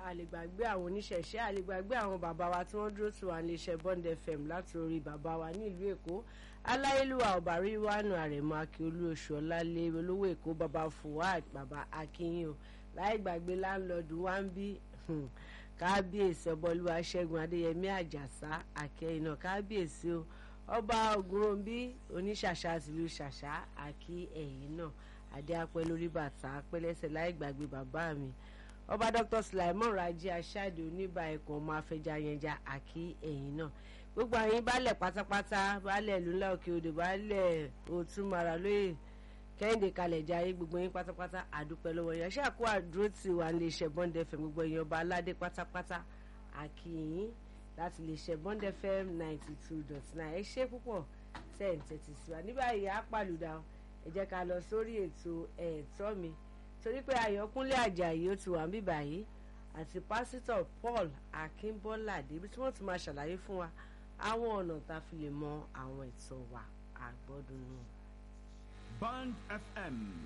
àlègbàgbé àwọn oníṣẹ̀ṣe àlègbàgbé àwọn bàbá wa tí wọ́n dúró tì wá ní iṣẹ́ Bond FM láti orí bàbá wa nílùú Èkó aláyélúwà ọ̀bàrí wánu àrẹ̀mọ akíolú oṣù ọ̀làlẹ̀ olówó Èkó bàbá Fuad bàbá akínyìn o láì gbàgbé láńlọ́ọ̀dù wá ń bí kábíyèsí ọbọlúwa ṣẹ́gun adéyẹmí àjàsá àkẹ́yìnà kábíyèsí o ọba ògúnròmbí oníṣàṣà tìlú ṣàṣà àkí ẹ̀yìn náà adé apẹ́ lórí bàtà apẹ́lẹ́sẹ̀ láì gbàgbé bàbá mi ọba dr sulaimon raji aṣáde oníbà ẹ̀kọ́ ọmọ afẹjayẹnja àkí ẹ̀yìn náà gbogbo àyín baálẹ̀ pátápátá baálẹ̀ ìlú ńlá òkè odò baálẹ̀ òtúmọ̀ra lóye kẹ́hìndé kalẹ̀ jayé gbogbo yín pátápátá àdúpẹ́ lọ́wọ́ yẹn ṣé àkó àdúró tì wá lè ṣe Bond FM gbogbo yín ọba aládé pátápátá àkìyìn láti lè ṣe Bond FM ninety two dot nine ẹ ṣé púpọ̀ ten thirty sí wa nígbà yìí á pàlùdà ẹ jẹ́ ká lọ sórí ètò ẹ̀ẹ́tọ́ mi torí pé Ayọ̀kúnlé Àjàyí ó ti wà ń bíbà yìí àti pásítọ̀ Paul Akínbọ́ládé bí tí wọ́n ti máa ṣàlàyé fún wa àwọn ọ̀nà tá a fi lè mọ àwọn ẹ̀tọ́ wa àgbọ́dún náà. Band FM